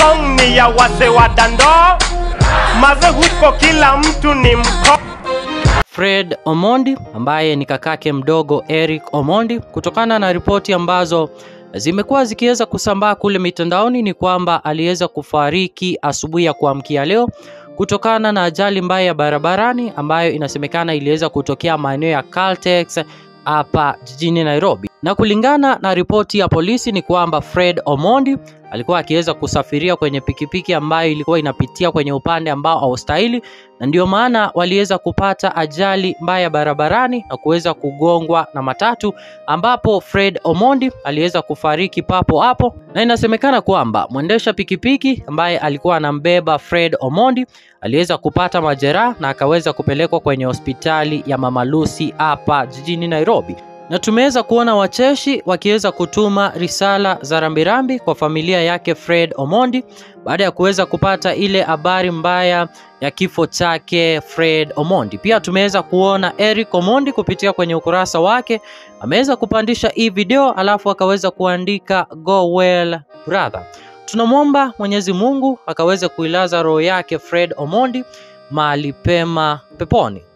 song ni ya wase wa dando maze huko kila mtu ni mko Fred Omondi ambaye ni kakake mdogo Eric Omondi. Kutokana na ripoti ambazo zimekuwa zikiweza kusambaa kule mitandaoni, ni kwamba aliweza kufariki asubuhi ya kuamkia leo kutokana na ajali mbaya ya barabarani ambayo inasemekana iliweza kutokea maeneo ya Caltex hapa jijini Nairobi. Na kulingana na ripoti ya polisi ni kwamba Fred Omondi alikuwa akiweza kusafiria kwenye pikipiki ambayo ilikuwa inapitia kwenye upande ambao haustahili, na ndio maana waliweza kupata ajali mbaya barabarani na kuweza kugongwa na matatu, ambapo Fred Omondi aliweza kufariki papo hapo, na inasemekana kwamba mwendesha pikipiki ambaye alikuwa anambeba Fred Omondi aliweza kupata majeraha na akaweza kupelekwa kwenye hospitali ya Mama Lucy hapa jijini Nairobi na tumeweza kuona wacheshi wakiweza kutuma risala za rambirambi kwa familia yake Fred Omondi baada ya kuweza kupata ile habari mbaya ya kifo chake Fred Omondi. Pia tumeweza kuona Eric Omondi kupitia kwenye ukurasa wake ameweza kupandisha hii video, alafu akaweza kuandika go well brother. Tunamwomba Mwenyezi Mungu akaweze kuilaza roho yake Fred Omondi mahali pema peponi.